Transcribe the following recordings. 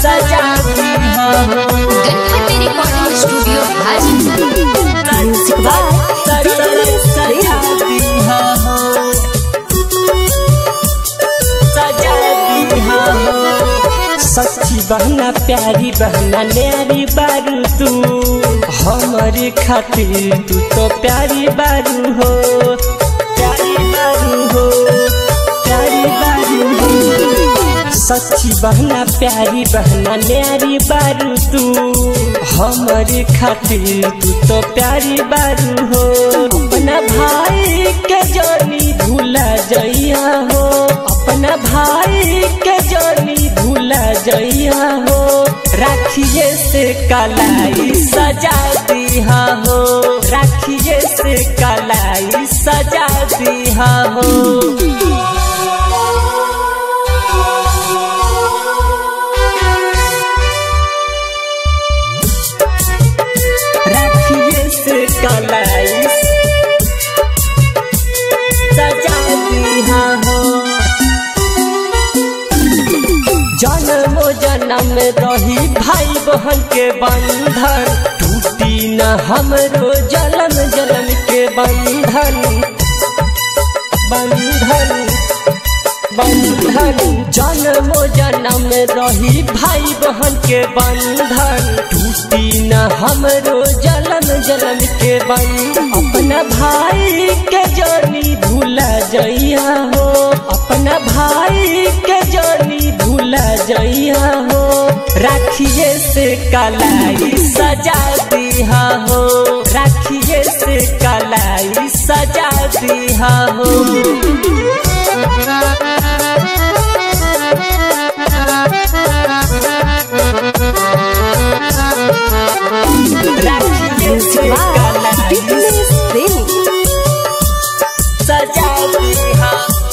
सजा दिया हो Ganpati recording studio Hajipur music by सजा दिया हो सजा दिया हो सच्ची बहना प्यारी बहना न्यारी बारू तू हमारे खातिर तू तो प्यारी बारू हो प्यारी बारू हो प्यारी बारू हो सच्ची बहना प्यारी बहना न्यारी बारू तू हमारे खातिर तू तो प्यारी बारू हो अपना भाई के जानी भूला जइया हो अपना भाई के जानी भूला जइया हो राखिए से कलाई सजा दिया हो राखिए से कलाई सजा दिया हो राखिए से कलाई सजा दिया हो जन्म जन्म रही भाई बहन के बंधन टूटी न हमरो जन्म जन्म के बंधन बंधन बंधन जन्म जन्म रही भाई बहन के बंधन टूटी न हमरो जन्म जन्म के बंधन अपना भाई के जानी भूला जइया हो अपना भाई के जानी भूला जइया हो राखिए से कलाई सजा दिया हो राखिए से कलाई सजा दिया हो राखिए से कलाई सजा दिया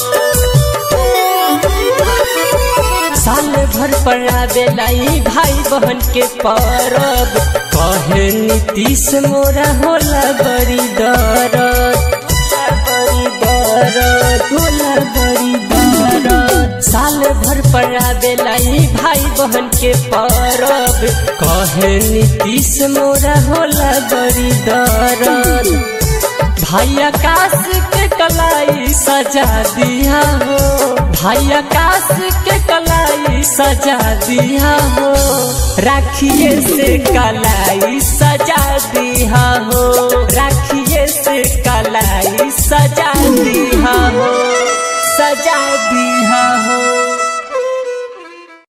साल भर पर आवेलाई भाई बहन के परब कहे नीतीश मोरा होला बड़ी दरद बड़ी दरद होला बड़ी दरद साल भर पर आवेलाई भाई बहन के परब कहे नीतीश मोरा होला बड़ी दरद भाई आकाश के कलाई सजा दिया हो भाई आकाश के कलाई सजा दिया हो राखिए से कलाई सजा दिया हो राखिए से कलाई सजा दिया हो सजा दिया हो